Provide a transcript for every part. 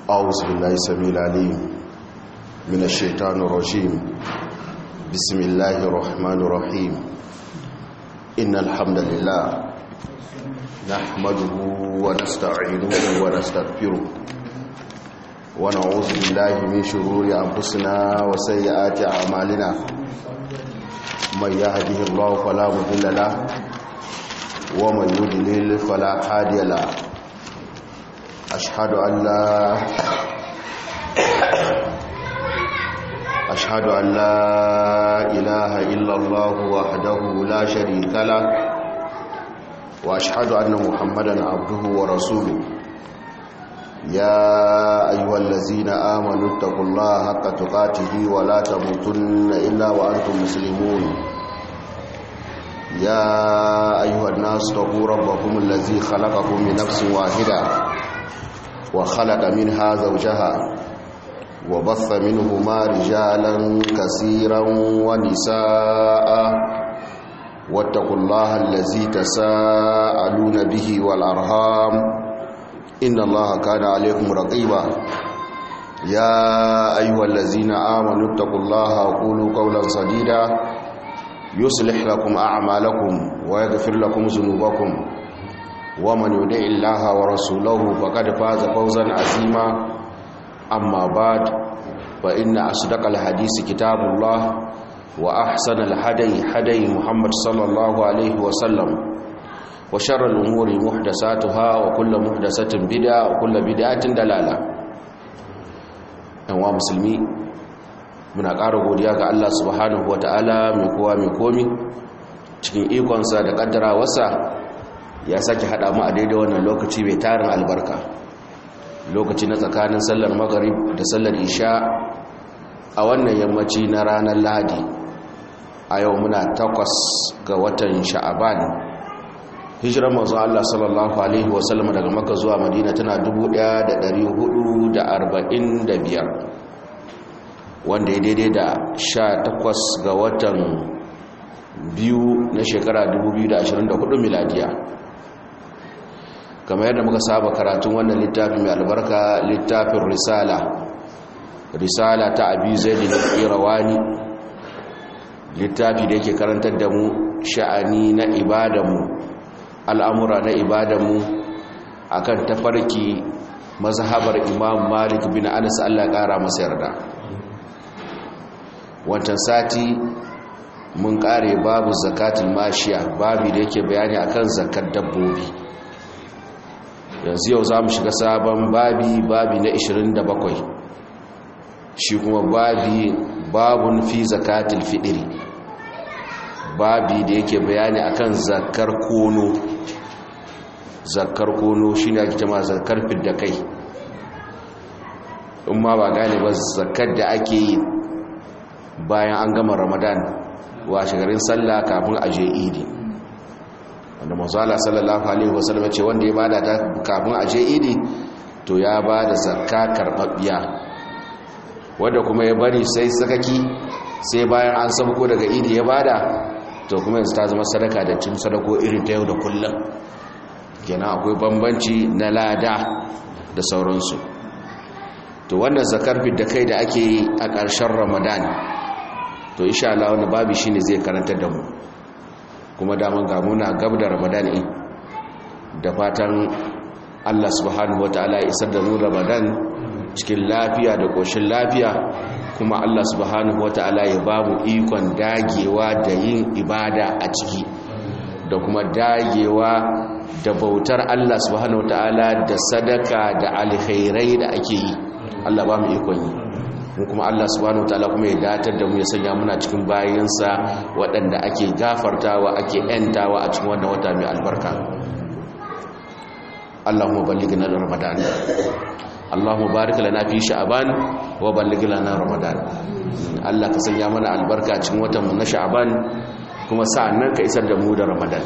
أعوذ بالله السميع العليم من الشيطان الرجيم بسم الله الرحمن الرحيم إن الحمد لله نحمده ونستعينه ونستغفره ونعوذ بالله من شرور أنفسنا وسيئات أعمالنا من يهده الله فلا مضل له ومن يضلل فلا هادي له أشهد أن لا أشهد أن لا إله إلا الله وحده لا شريك له وأشهد أن محمدا عبده ورسوله يا أيها الذين آمنوا اتقوا الله حق تقاته ولا تموتن إلا وأنتم مسلمون يا أيها الناس اتقوا ربكم الذي خلقكم من نفس واحدة وخلق منها زوجها وبث منهما رجالا كثيرا ونساء واتقوا الله الذي تساءلون به والأرهام إن الله كان عليكم رقيبا يا أيها الذين آمنوا اتقوا الله وقولوا قولا سديدا يصلح لكم أعمالكم ويغفر لكم ذنوبكم ومن يدع الله ورسوله فقد فاز فوزا عظيما أما بعد فإن أصدق الحديث كتاب الله وأحسن الهدي هدي محمد صلى الله عليه وسلم وشر الأمور محدثاتها وكل محدثة بدعة وكل بدعة دلالة أنواع مسلمي muna ƙara godiya ga Allah subhanahu wata'ala mai kowa mai komi cikin ikonsa da ƙaddarawarsa ya sake haɗa mu a daidai wannan lokaci mai tarin albarka lokaci na tsakanin sallar magarib da sallar isha a wannan yammaci na ranar lahadi a yau muna takwas ga watan sha'aban hijirar mazu Allah sallallahu alaihi wasallam daga maka zuwa madina tana 1445 wanda ya daidai da 18 ga watan biyu na shekara 2024 miladiya kamar yadda muka saba karatun wannan littafi mai albarka littafin risala risala ta abi zaidi da irawani littafi da yake karantar da mu sha'ani na ibadanmu al'amura na ibadanmu akan tafarki mazhabar imam malik bin anas allah kara masa yarda wancan sati mun kare babu zakatul mashiya babu da yake bayani akan zakar dabbobi yanzu yau za mu shiga sabon babi babi na 27 shi kuma babi babun fi zakatul fidiri babi da yake bayani akan zakar kono zakar kono shi ne ake jama zakar fidda kai in ma ba gane ba zakar da ake yi bayan an gama ramadan washe garin sallah kafin a je idi wanda mazala sallallahu alaihi wasallam ce wanda ya bada ta kafin a je idi to ya bada zakka karbabbiya wanda kuma ya bari sai sakaki sai bayan an sabko daga idi ya bada to kuma yanzu ta zama sadaka da cin sadako irin ta yau da kullum kenan akwai bambanci na lada da sauransu to wannan zakar da kai da ake yi a ƙarshen ramadan to insha Allah wannan babu shine zai karantar da mu kuma daman ga muna gab da ramadan in da fatan Allah subhanahu wataala ya isar da mu ramadan cikin lafiya da koshin lafiya kuma Allah subhanahu wataala ya ba mu ikon dagewa da yin ibada a ciki da kuma dagewa da bautar Allah subhanahu wataala da sadaka da alkhairai da ake yi Allah ba mu ikon yi mu kuma Allah subhanahu wataala kuma ya datar da mu ya sanya muna cikin bayansa waɗanda ake gafartawa ake yantawa a cikin wannan wata mai albarka Allahumma ballighna ramadan Allahumma barik lana fi sha'ban wa balligh lana ramadan Allah ka sanya mana albarka cikin watan mu na sha'ban kuma sa'annan ka isar da mu da ramadan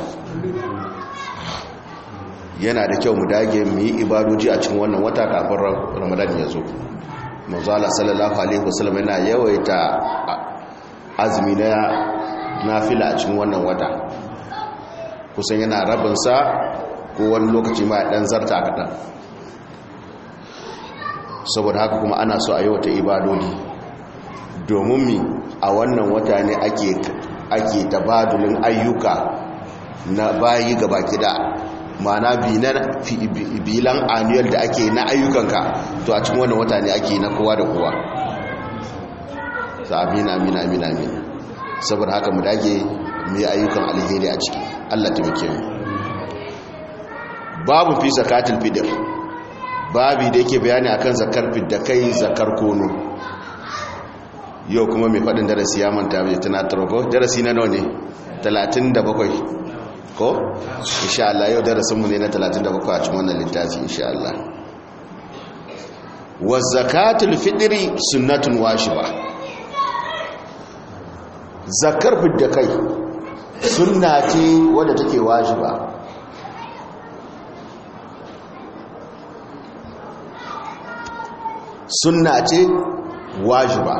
yana da kyau mu dage mu yi ibadoji a cikin wannan wata kafin ramadan ya zo manzala sallallahu alaihi wasallam yana yawaita azumi na nafila a cikin wannan wata kusan yana rabinsa ko wani lokaci ma dan zarta kaɗan saboda haka kuma ana so a yi wata ibadodi domin mi a wannan wata ne ake ake tabadulin ayyuka na bayi gaba gida mana bilan annual da ake na ayyukanka to a cikin wannan wata ne ake na kowa da kowa sa amin amin amin amin saboda haka mu dage mu yi ayyukan alheri a ciki Allah taimake mu babu fi zakatul fitr babi da yake bayani akan zakar da kai zakar kono yau kuma mai faɗin darasi ya manta mai tunatar ko darasi na nawa ne 37 ko insha Allah yau darasinmu ne na 37 a cikin wannan littafi insha Allah wa zakatul fitri sunnatun washiba zakar da kai sunna ce wadda take washiba sunna ce wajiba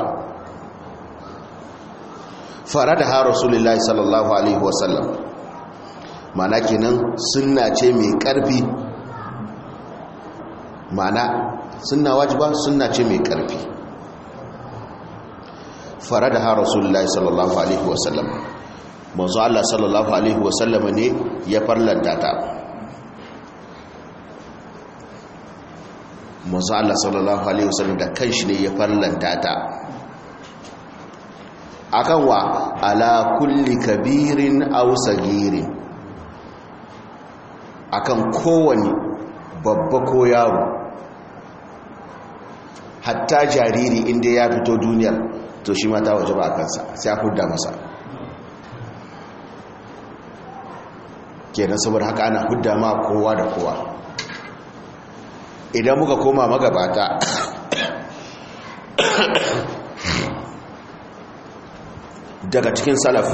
fara da har rasulullahi sallallahu alaihi wasallam mana kenan sunna ce mai karfi mana sunna wajiba sunna ce mai karfi fara da har rasulullahi sallallahu alaihi wasallam manzo Allah sallallahu alaihi wasallam ne ya farlanta ta manzo Allah sallallahu alaihi wasallam da kanshi ne ya farlanta ta akan wa ala kulli kabirin aw sagirin akan kowani babba ko yaro hatta jariri inda ya fito duniyar to shi ma ta waje ba kansa sai a hudda masa kenan saboda haka ana hudda ma kowa da kowa idan muka koma magabata daga cikin salaf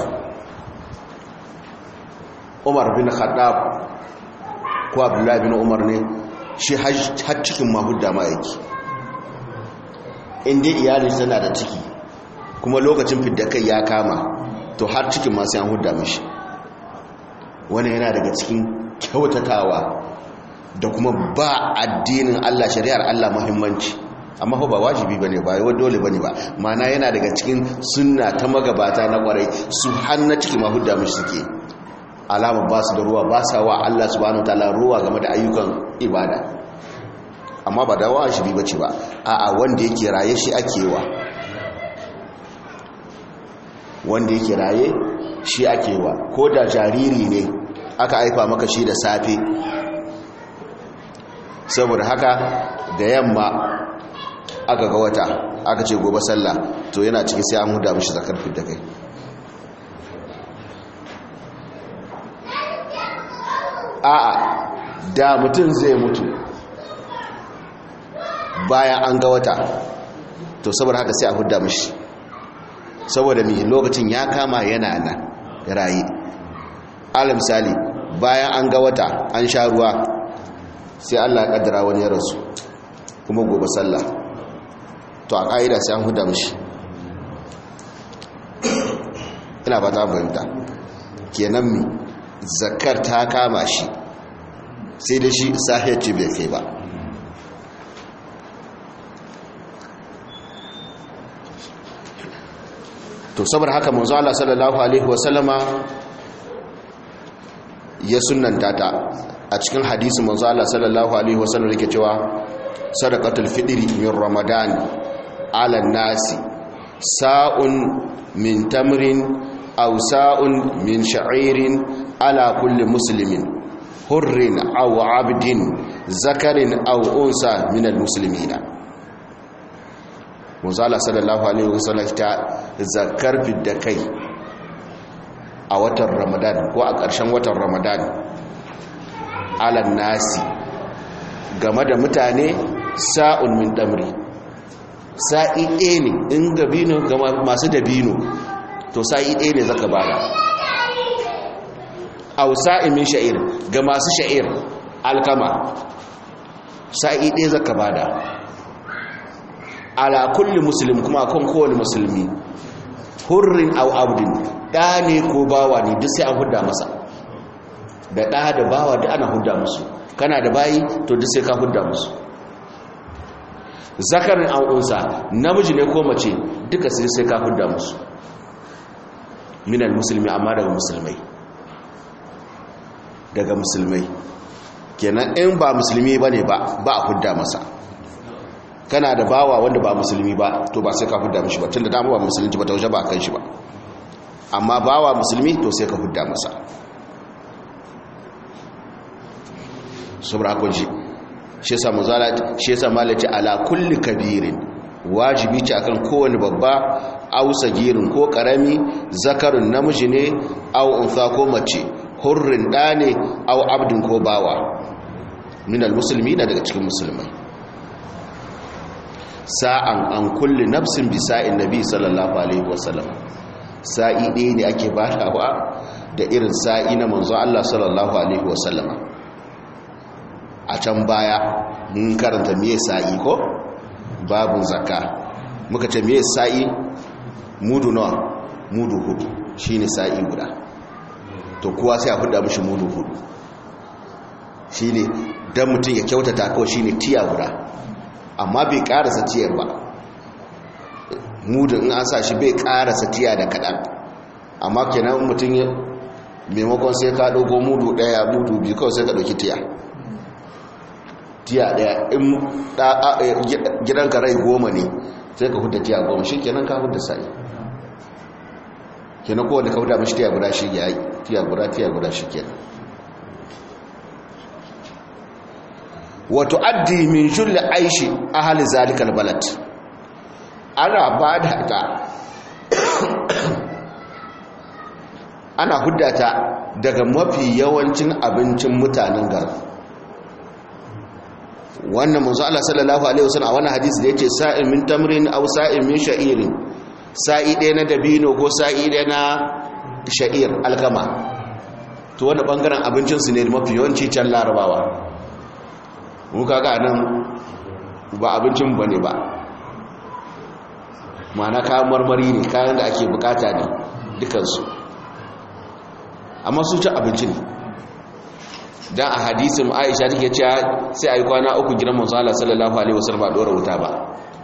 umar bin khaddab ko abdullahi bin umar ne shi har cikin mahudda ma yake inda iyalin tana da ciki kuma lokacin fidda kai ya kama to har cikin masu yan hudda mashi wani yana daga cikin kyautatawa da kuma ba addinin Allah shari'ar Allah muhimmanci amma ba wajibi bane ba yau dole bane ba mana yana daga cikin sunna ta magabata na kwarai su hanna ciki mahudda mishi suke alama ba su da ruwa ba sa wa Allah subhanahu wataala ruwa game da ayyukan ibada amma ba da wajibi bace ba a'a wanda yake raye shi ake wa wanda yake raye shi ake wa ko da jariri ne aka haifa maka shi da safe saboda haka da yamma aka ga wata aka ce gobe sallah to yana cikin sai an huda mishi zakar da kai a'a da mutum zai mutu bayan an ga wata to saboda haka sai a huda mishi saboda mi lokacin ya kama yana nan rayi ala misali bayan an ga wata an sha ruwa sai Allah ya kaddara wani ya rasu kuma gobe sallah to a ƙa'ida sai an huda mishi ina ba ta fahimta kenan mi zakar ta kama shi sai da shi sahiyar ce bai kai ba to saboda haka manzo Allah sallallahu alaihi wasallama ya sunnanta ta a cikin hadisi manzo Allah sallallahu alaihi wasallam yake cewa sadaqatul fitri min ramadan ala nasi sa'un min tamrin aw sa'un min sha'irin ala kulli muslimin hurrin aw abdin zakarin aw unsa min almuslimina manzo Allah sallallahu alaihi wasallam ta zakar da kai a watan ramadan ko a ƙarshen watan ramadan alan nasi game da mutane sa'un min damri sa'i ɗaya ne in gabino ga masu dabino to sa'i ɗaya ne zaka bada au sa'i min sha'ir ga masu sha'ir alkama sa'i ɗaya zaka bada ala kulli muslim kuma kan kowane musulmi hurrin au abdin ɗa ne ko bawa ne duk sai an hudda masa da ɗa da bawa duk ana hudda musu kana da bayi to duk sai ka hudda musu zakarin an unsa namiji ne ko mace duka sai sai ka hudda musu minal musulmi amma daga musulmai daga musulmai kenan in ba musulmi ba ne ba a hudda masa kana da bawa wanda ba musulmi ba to ba sai ka hudda mishi ba tun da dama ba musulunci ba ta waje ba kan shi ba amma bawa musulmi to sai ka hudda masa saboda kun ji shi yasa muzala shi yasa malaci ala kulli kabirin wajibi ce akan kowane babba au sagirin ko karami zakarun namiji ne au unsa ko mace hurrin da ne au abdin ko bawa minal musulmi na daga cikin musulmai sa'an an kulli nafsin bisa'in nabi sallallahu alaihi wasallam sa'i ɗaya ne ake batawa da irin sa'i na manzo Allah sallallahu alaihi wasallama a can baya mun karanta miye sa'i ko babu zakka muka ce miye sa'i mudu nawa mudu hudu shine sa'i guda to kowa sai a huda mishi mudu hudu shine dan mutum ya kyautata kawai shine tiya guda amma bai karasa tiyar ba mudun in an sa shi bai karasa tiya da kadan amma kenan mutum ya maimakon sai ka dogo mudu daya mudu biyu kawai sai ka dauki tiya tiya daya in gidanka rai goma ne sai ka hudda tiya goma shi kenan ka hudda sa'i kenan kowane ka hudda mashi tiya guda shi ya yi tiya guda tiya guda shi kenan wato addi min julli aishi ahali zalikal balad ana ba da ta ana huddata daga mafi yawancin abincin mutanen garin wannan manzo Allah sallallahu alaihi wasallam a wannan hadisi da yake sa'in min tamrin aw sa'in min sha'irin sa'i ɗaya na dabino ko sa'i ɗaya na sha'ir alkama to wannan bangaren abincin su ne mafi yawanci can larabawa mu kaga nan ba abincin bane ba ma'ana kayan marmari ne kayan da ake bukata ne dukansu amma su ci abinci ne dan a hadisin Aisha take cewa sai ayi kwana uku gidan manzo Allah sallallahu alaihi wasallam ba dora wuta ba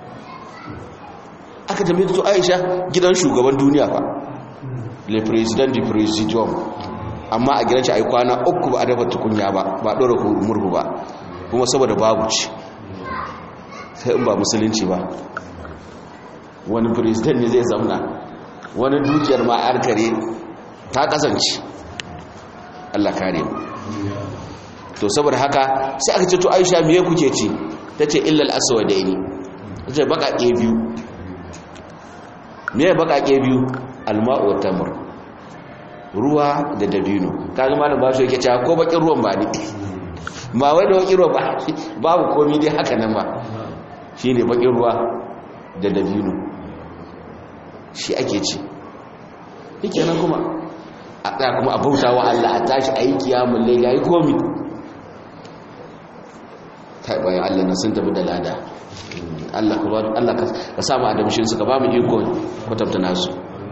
aka tambaye to Aisha gidan shugaban duniya fa le president du presidium amma a gidan shi ayi kwana uku ba a dafa tukunya ba ba dora murhu ba kuma saboda babu ci sai in ba musulunci ba wani president ne zai zamna wani dukiyar ma arkare ta kasance Allah kare mu to saboda haka sai aka ce to Aisha miye kuke ci tace illal aswadaini tace bakake biyu miye bakake biyu alma'u wa tamr ruwa da dabino kaga malam ba shi yake cewa ko bakin ruwan ba ni ba wai da bakin ruwa ba babu komai dai haka nan ba shine bakin ruwa da dabino shi ake ci yake nan kuma a tsaya kuma a bauta wa Allah a tashi a yi kiyamun laila yi komi ta bayan Allah na sun tafi da lada Allah ka samu adamshin su ka ba mu iko kwatanta nasu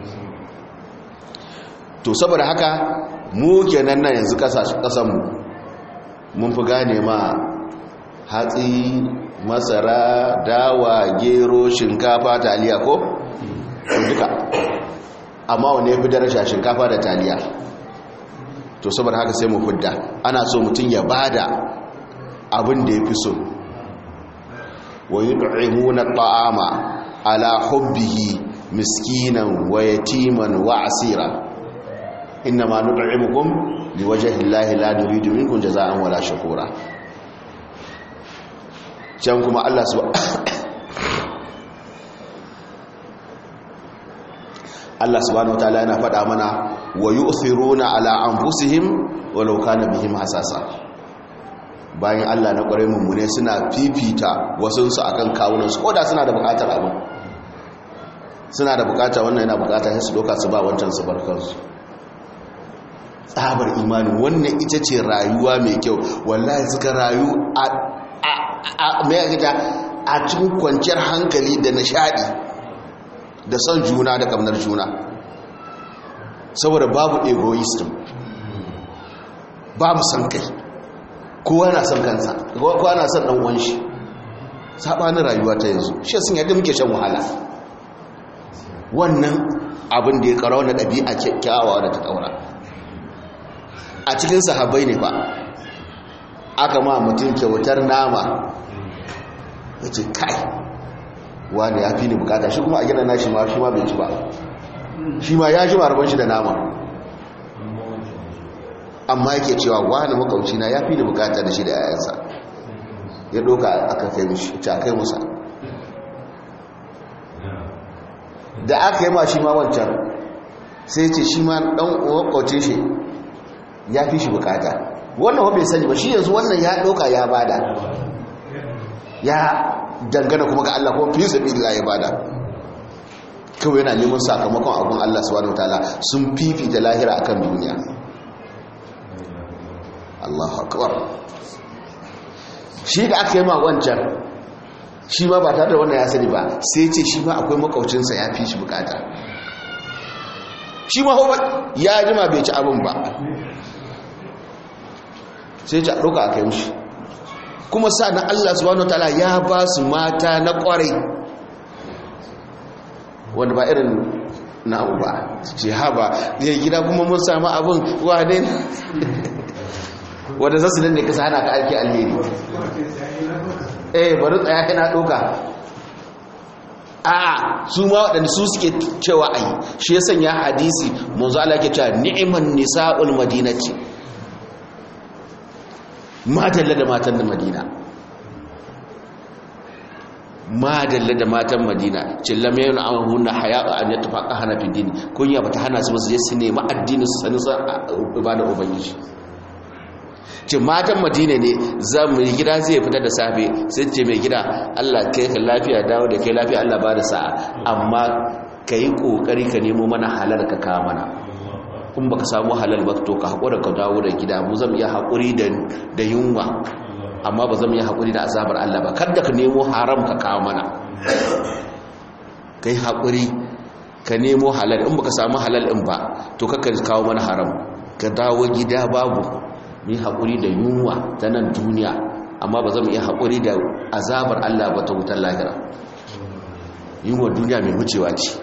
to saboda haka mu kenan nan yanzu kasanmu mun fi gane ma hatsi masara dawa gero shinkafa taliya ko duka amma wane ya fi daraja shinkafa da taliya to saboda haka sai mu fudda ana so mutum ya bada abin da ya fi so wa yud'imuna ta'ama ala hubbihi miskinan wa yatiman wa asira innama nud'imukum liwajhi llahi la nuridu minkum jazaa'an wala shukura can kuma Allah subhanahu Allah subhanahu wataala yana faɗa mana wa yu'thiruna ala anfusihim walau kana bihim hasasa bayan Allah na ƙwarai mummune suna fifita wasu su akan kawunan su koda suna da buƙatar abin suna da buƙata wannan yana buƙata sai su doka su ba wancan su barkar su tsabar imani wannan ita ce rayuwa mai kyau wallahi suka rayu a a mai a cikin kwanciyar hankali da nishadi da son juna da kamnar juna saboda babu egoism babu son kai kowa na son kansa kowa na son ɗan'uwan shi sabanin rayuwa ta yanzu shi sun yadda muke shan wahala wannan abin da ya karo na ɗabi'a kyakkyawa da ta ƙaura a cikin sahabbai ne ba aka ma mutum kyautar nama ya ce kai wani ya fi ni bukata shi kuma a gina na shi ma shi ma bai ci ba shi ma ya shi marban shi da nama amma yake cewa wani makauci na ya fi ni bukata da shi da yayansa ya doka aka kai mishi ta kai musa da aka yi ma shi ma wancan sai ce shi ma dan makaucin shi ya fi shi bukata wannan bai sani ba shi yanzu wannan ya doka ya bada ya dangana kuma ga Allah kuma fi sabilillah ya bada kawai yana neman sakamakon abun Allah subhanahu wataala sun fifita lahira akan duniya Allahu akbar shi da aka yi ma wancan shi ma ba tare da wannan ya sani ba sai ce shi ma akwai makaucinsa ya fi shi bukata shi ma ya jima bai ci abin ba sai ci a ɗauka a kai mushi kuma sa na Allah subhanahu ta'ala ya ba su mata na ƙwarai wanda ba irin na abu ba ce haba ya gida kuma mun samu abin wane wanda zasu nan ne kasa hana ka aiki alheri eh bari tsaya yana ɗauka a su ma waɗanda su suke cewa ayi shi ya sanya hadisi manzo Allah ke cewa ni'man nisa'ul madinati madalla da matan da madina madalla da matan madina cillam yayin amhunna haya'a an yatafaqa hana fi dini kunya bata hana su su je su nemi addini su sani san ibada ubangiji ce matan madina ne za mu gida zai fita da safe sai ce mai gida Allah kai ka lafiya dawo da kai lafiya Allah ba da sa'a amma kai kokari ka nemo mana halal ka kawo mana in baka samu halal ba to ka haƙura ka dawo da gida mu zan iya haƙuri da yunwa amma ba zan iya haƙuri da azabar Allah ba kada ka nemo haram ka kawo mana kai haƙuri ka nemo halal in baka samu halal in ba to ka kawo mana haram ka dawo gida babu mu haƙuri da yunwa ta nan duniya amma ba zan iya haƙuri da azabar Allah ba ta wutar lahira yunwa duniya mai wucewa ce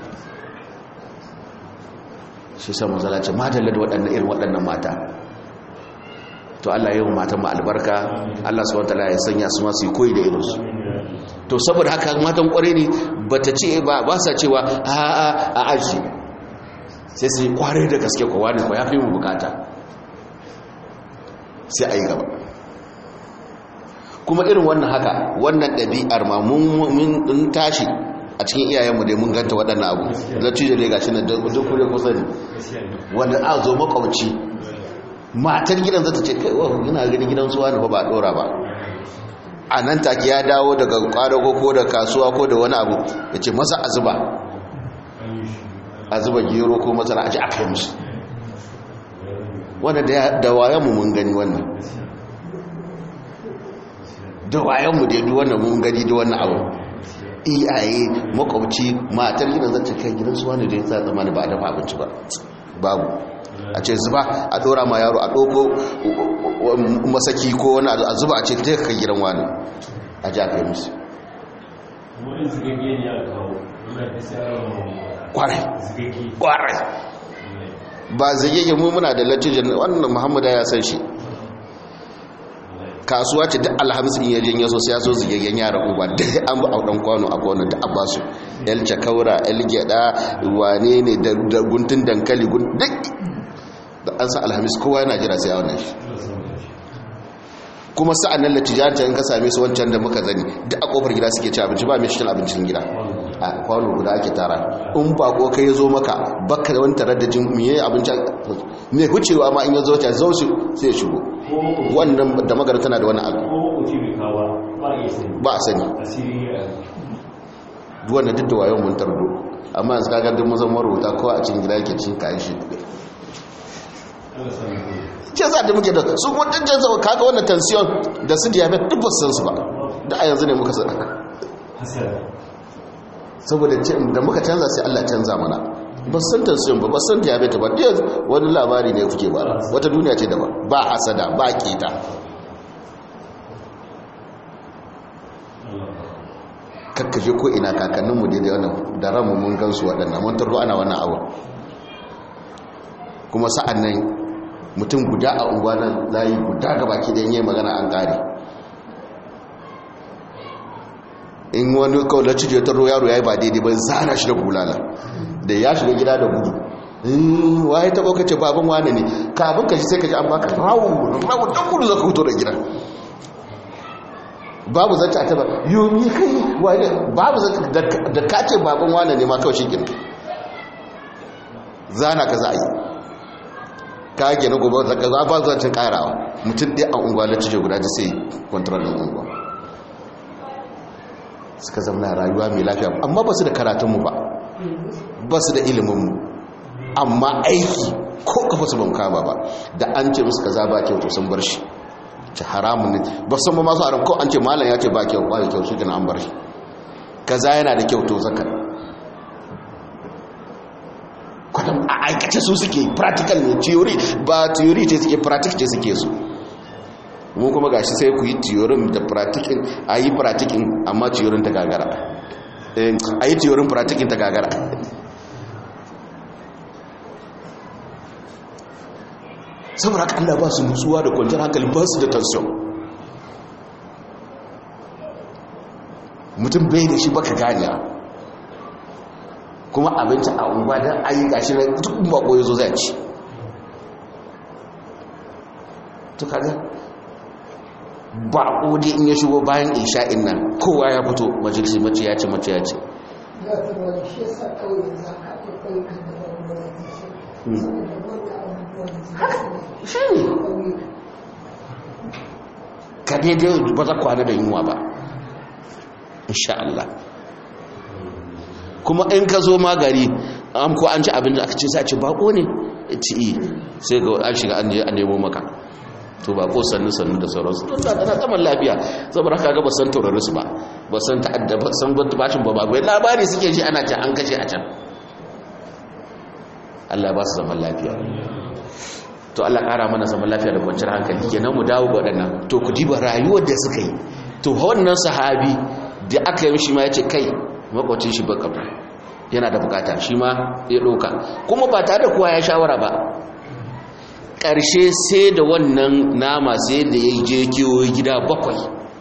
shi sa manzala ce madalla da waɗannan irin waɗannan mata to Allah yi wa matan ma albarka Allah su wata ya sanya su masu yi koyi da irinsu to saboda haka matan ƙware ne ba ta ce ba ba sa cewa a a a aji sai su yi ƙware da gaske kowa ne ko ya fi mu bukata sai a yi gaba kuma irin wannan haka wannan ɗabi'ar ma mun tashi a cikin iyayenmu dai mun ganta waɗannan abu lati da lega shi na duk kure kusa ne wanda a zo makwauci matar gidan zata ce kai wahu yana gani gidan suwa ne ba ɗora ba a nan take ya dawo daga ƙwadago ko da kasuwa ko da wani abu ya ce masa a zuba a zuba gero ko masara a ji aka yi musu wanda da wayanmu mun gani wannan da wayanmu da yi wannan mun gani da wannan abu iyaye makwabci matar gidan zata kai gidan su wani da ya sa zamani ba a dafa abinci ba babu a ce zuba a dora ma yaro a doko masaki ko wani a zuba a ce ta kai gidan wani a ja kai musu kwarai kwarai ba zagege mu muna da latijin wannan muhammadu ya san shi kasuwa ce duk alhamis in yajin yaso sai ya so zigaggen yara uba duk an ba audan kwano a kwano da abasu el chakaura el gyada wane ne da guntun dankali duk da an sa alhamis kowa yana jira sai a wannan shi kuma sa'an nan latijanta in ka same su wancan da muka zani duk a kofar gida suke ci abinci ba mai shi abincin gida a kwano guda ake tara in bako kai ya zo maka baka da wani tarar da jin miye abinci mai hucewa ma in ya zo ta zo shi sai ya shigo wannan da magana tana da wani abu ba a sani duwanda duk da wayon mun tardo amma yanzu kagar duk mazan marubuta kowa a cikin gida yake cin kayan shi ce za da muke da su kuma ɗin jansa kaga wannan tension da su diabetes duk ba san su ba da a yanzu ne muka sa saboda da muka canza sai Allah canza mana ba san tension ba ba san diabetes ba dai wani labari ne kuke ba wata duniya ce daban ba hasada ba kita kakkaje ko ina kakanninmu daidai wannan da ranmu mun gansu waɗannan mun tarro ana wannan abu kuma sa'an nan mutum guda a unguwa nan layi guda ga baki da yi magana an ƙare in wani kawai na cije tarro yaro ya yi ba daidai ba zana shi da bulala da ya shiga gida da gudu waye ta ɓaukace babin wane ne kafin ka shi sai ka ji an baka rawu rawu don gudu zaka fito da gida babu zata ta ba yomi kai wane babu zata da kace babin wane ne ma kawai shi gina zana ka za a yi ka gina gobe da za ba zancin karawa mutum ɗaya a unguwa da cije guda ji sai kwantarar da unguwa suka zama rayuwa mai lafiya amma ba su da karatunmu ba ba su da iliminmu amma aiki ko kafa su ban kama ba da an ce musu ka za ba kyau to sun bar shi ta haramun ne ba san ba masu haram ko an ce malam ya ce ba kyau ba kyau shi gina an bar shi kaza yana da kyau to zaka kwadam a aikace su suke practical ne theory ba theory ce suke practical ce suke su mu kuma gashi sai ku yi theory da practical a yi practical amma theory ta gagara a yi theory practical ta gagara saboda haka Allah ba su nutsuwa da kwanciyar hankali ba su da tension mutum bai da shi baka ganiya kuma abinci a unguwa don ayi gashi na duk bako ya zo zai ci to kaga bako dai in ya shigo bayan isha'in nan kowa ya fito majalisi mace ya ce mace ya ce shi ne ka daidai ba za kwana da yunwa ba insha Allah kuma in ka zo magari an ko an ci abin da aka ce sa ce bako ne ci sai ga an shiga an je a nemo maka to bako sannu sannu da sauransu don da tana zaman lafiya saboda haka ga ba san taurari su ba ba san ta'adda ba san gwata bashin ba ba labari suke ji ana ce an kashe a can Allah ba su zaman lafiya to Allah ƙara mana zaman lafiya da kwanciyar hankali kenan mu dawo ga waɗannan to ku diba rayuwar da suka yi to wannan sahabi da aka yi mishi ma ya ce kai makwacin shi baka yana da bukata shi ma ya ɗauka kuma ba tare da kowa ya shawara ba ƙarshe sai da wannan nama sai da ya je kewaye gida bakwai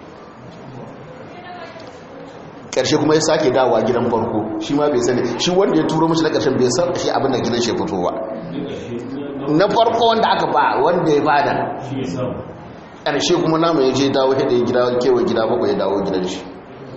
ƙarshe kuma ya sake dawowa gidan farko shi ma bai sani shi wanda ya turo mashi na ƙarshen bai san shi abin da gidan shi fito ba na farko wanda aka ba wanda ya bada ƙarshe kuma nama ya je dawo hada ya gida kewaye gida bakwai ya dawo gidan shi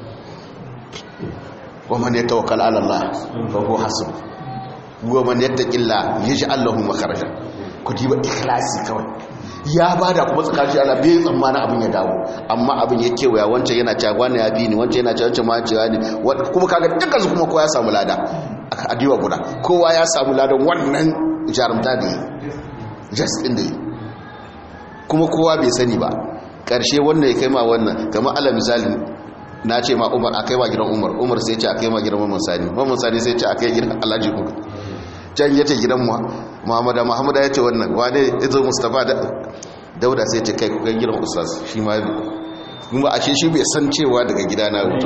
ومن يتوكل على الله فهو حسب ومن يتق الله يجعل له مخرجا كتيبه ikhlasi kawai ya bada kuma tsakanin Allah bai tsammana abin ya dawo amma abin ya kewaya wancan yana cewa wani ya bi ni wancan yana cewa wancan ma cewa ni kuma kaga dukkan su kuma kowa ya samu lada aka adiwa guda kowa ya samu ladan wannan jarumta da just din da kuma kowa bai sani ba karshe wannan ya kai ma wannan kamar ala misali na ce ma umar a kai wa gidan umar umar sai ce a kai ma gidan mamman sani mamman sani sai ce a kai gidan alhaji kuka can ya ce gidan muhammada muhammada ya ce wannan wane ya zo mustapha dauda sai ce kai kuka gidan ustaz shi ma kuma a shi bai san cewa daga gida na wuto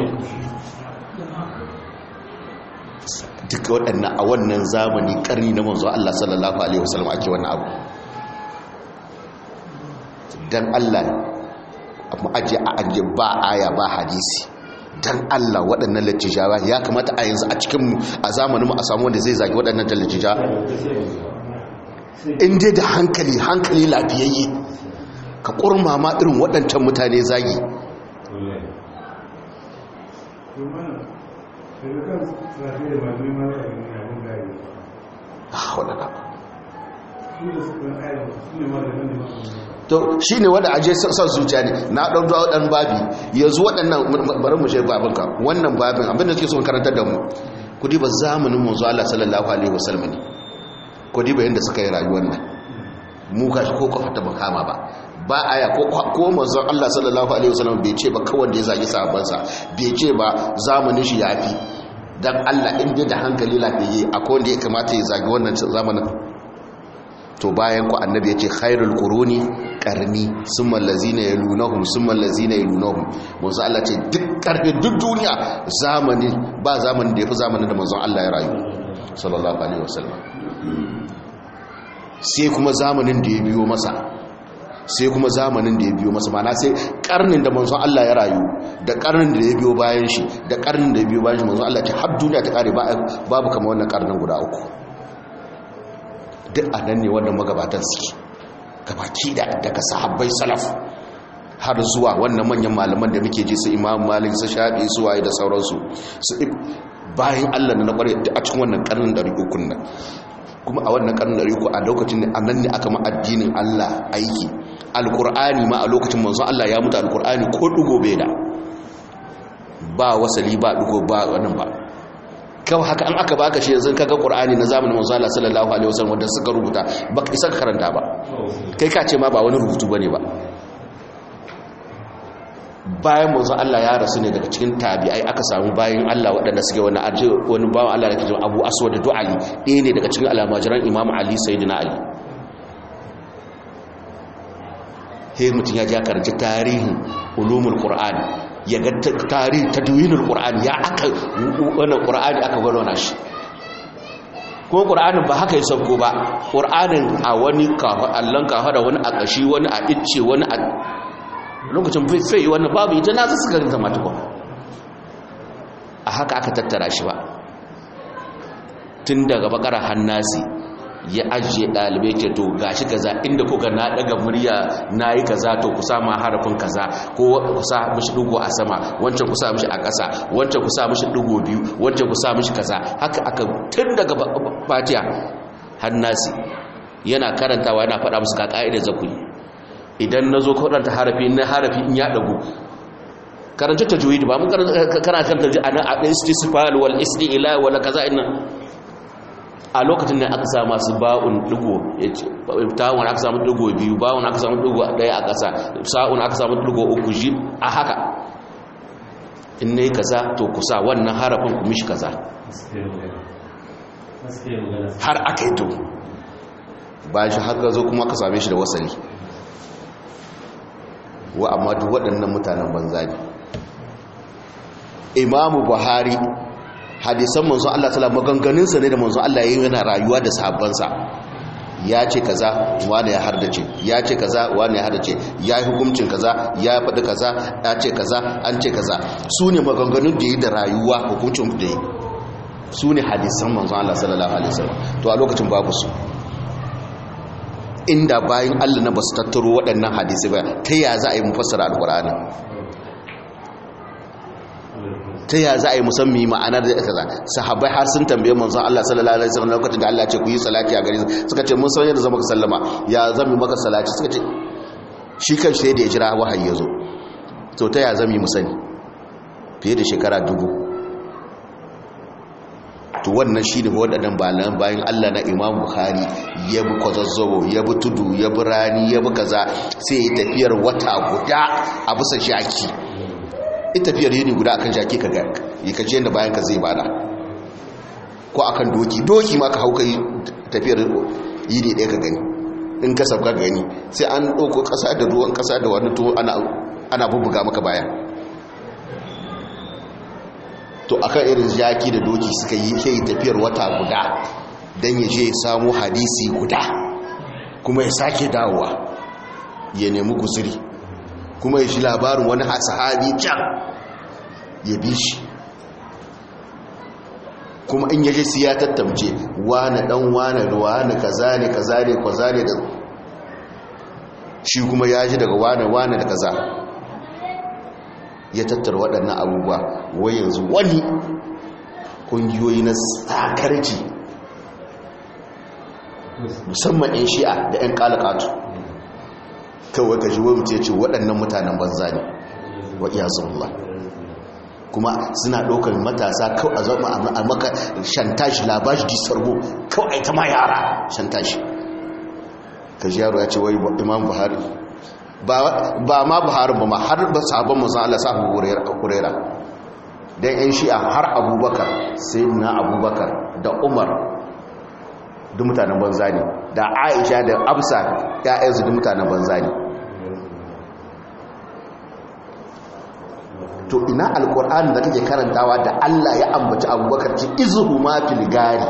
duka waɗannan a wannan zamani ƙarni na manzo Allah sallallahu alaihi wasallam ake wannan abu dan Allah mu ajiye a ajiye ba aya ba hadisi dan Allah waɗannan lattijawa ya kamata a yanzu a cikin a zamaninmu a samu wanda zai zagi waɗannan lattija in dai da hankali hankali lafiyayye ka ƙurmama irin waɗancan mutane zagi to shi ne wadda aje son zuciya ne na ɗan zuwa ɗan babi yanzu waɗannan bari mu shi babinka wannan babin abinda suke son karantar da mu ku diba zamanin manzo Allah sallallahu alaihi wasallam ne ku diba yanda suka yi rayuwar nan mu gashi ko kofa ta makama ba ba aya ko ko manzo Allah sallallahu alaihi wasallam bai ce ba kawai da ya zagi sahabbansa bai ce ba zamanin shi yafi dan Allah in dai da hankali lafiye akwai wanda ya kamata ya zagi wannan zamanin to bayan ku annabi ya ce khairul quruni qarni summa allazina yalunahum summa allazina yalunahum manzo Allah ce duk karfe duk duniya zamani ba zamanin da yafi zamanin da manzon Allah ya rayu sallallahu alaihi wasallam sai kuma zamanin da ya biyo masa sai kuma zamanin da ya biyo masa mana sai karnin da manzon Allah ya rayu da karnin da ya biyo bayan shi da karnin da ya biyo bayan shi manzon Allah ce har duniya ta kare babu kamar wannan karnin guda uku duk a nan ne wannan magabatan suke gabaki da daga sahabbai salaf har zuwa wannan manyan malaman da muke ji su imam malik su shafi su waye da sauransu su bayan Allah na kware a cikin wannan karnin da rikukun nan kuma a wannan karnin da riku a lokacin ne nan ne aka ma addinin Allah aiki alkur'ani ma a lokacin manzo Allah ya mutu alkur'ani ko dugo bai da ba wasali ba dugo ba wannan ba kawai haka an aka baka shi yanzu kaga qur'ani na zamanin manzo Allah sallallahu alaihi wasallam wanda suka rubuta baka isa ka karanta ba kai ka ce ma ba wani rubutu bane ba bayan manzo Allah ya rasu ne daga cikin tabi'ai aka samu bayan Allah waɗanda suke wani arji wani bawan Allah da ke Abu Aswad da Du'ali ɗaya ne daga cikin almajiran Imam Ali Sayyidina Ali he mutum ya ja karanci tarihin ulumul qur'ani ya ga tarihin tadwinul qur'ani ya aka wannan qur'ani aka gwarona shi ko qur'anin ba haka ya sauko ba qur'anin a wani kafa allan kafa da wani a kashi wani a icce wani a lokacin fai wani babu ita na suka zama tukwa a haka aka tattara shi ba tun daga bakara hannasi ya ajiye ɗalibai ce to gashi kaza inda kuka na daga murya na yi kaza to ku sa ma harafin kaza ko ku sa mishi ɗigo a sama wancan ku sa mishi a ƙasa wancan ku sa mishi ɗigo biyu wancan ku sa mishi kaza haka aka tun daga fatiya hannasi yana karantawa yana faɗa musu ka ƙa'idar zakuni idan na zo kaɗanta harafi na harafi in ya ɗagu karanta ta juyi ba mun kana kan tarji ana a istisfal wal isti'la wala kaza inna a lokacin da aka samu masu ba'un digo tawon aka samu digo biyu ba'un aka samu digo daya a ƙasa sa'un aka samu digo uku ji a haka in nayi kaza to kusa wannan harafin ku mishi kaza har aka yi to bayan shi haka zo kuma aka same shi da wasali wa amma duk waɗannan mutanen banza ne imamu buhari hadisan manzon Allah ta'ala maganganunsa ne da manzon Allah yayin yana rayuwa da sahabbansa ya ce kaza wani ya hardace ya ce kaza wani ya hardace ya yi hukuncin kaza ya faɗi kaza ya ce kaza an ce kaza su ne maganganun da yi da rayuwa hukuncin da yi su ne hadisan manzon Allah sallallahu alaihi wasallam to a lokacin babu su inda bayan Allah na basu tattaro waɗannan hadisi ba ta ya za a yi mufassara alkur'ani ta ya za a yi musammi ma'anar da kaza sahabbai har sun tambaye manzon Allah sallallahu alaihi wasallam lokacin da Allah ya ce ku yi salati a gare suka ce mun san yadda zama ka sallama ya zami maka salati suka ce shi kan sai da ya jira wahayi ya zo to ta ya zami mu sani fiye da shekara dubu to wannan shi ne waɗannan bayan bayan Allah na Imam Bukhari ya bi kwazazzabo ya bi tudu ya bi rani ya bi kaza sai ya tafiyar wata guda a bisa shaki ita tafiyar yini guda akan shaki ka ga yi ka je da bayan ka zai bada ko akan doki doki ma ka hau kai tafiyar yini ɗaya ka gani in ka sabka gani sai an ɗauko ƙasa da ruwan ƙasa da wani to ana bubbuga maka baya to akan irin jaki da doki suka yi ke tafiyar wata guda don ya je ya samu hadisi guda kuma ya sake dawowa ya nemi guziri kuma ya shi labarin wani sahabi can ya bi shi kuma in yaje su ya tattamce wane dan wane da wane kaza ne kaza ne kaza ne da shi kuma ya ji daga wane wane da kaza ya tattara waɗannan abubuwa wai yanzu wani ƙungiyoyi na tsakarci musamman 'yan shi'a da 'yan ƙalaƙatu kawai ka ji wai mutu ya ce waɗannan mutanen banza ne wa iya zuwa kuma suna ɗaukar matasa kawai a zama a maka shantashi labashi disarbo kawai ta ma yara shantashi ka ji yaro ya ce wai imam buhari ba ma buhari ba ma har ba sabon musan Allah sa abu hurera don yan shi'a har abubakar sai na abubakar da umar duk mutanen banza ne da aisha da absa ya'yansu duk mutanen banza ne to ina alkur'ani da kake karantawa da Allah ya ambaci abubakar ci izuhu ma fil gari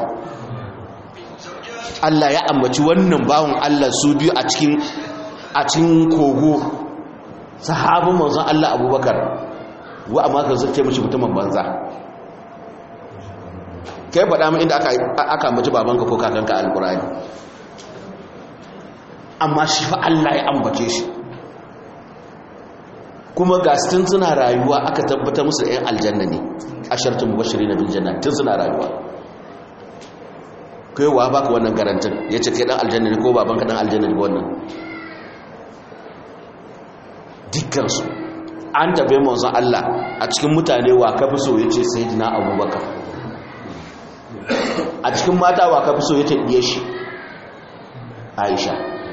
Allah ya ambaci wannan bawon Allah su biyu a cikin a cikin kogo sahabin manzon Allah abubakar wa amma ka zace mishi mutumin banza kai faɗa min inda aka aka ambaci babanka ko kakanka alkur'ani amma shi fa Allah ya ambace shi kuma ga tun suna rayuwa aka tabbata musu da 'yan aljanna ne a shartun mubashiri na biljanna tun suna rayuwa kai wa baka wannan garantin ya ce kai dan aljanna ne ko babanka dan aljanna ne wannan dukkansu an tabe manzon Allah a cikin mutane wa ka fi so ya ce sayyidina abubakar a cikin mata wa ka fi so ya ce diye shi aisha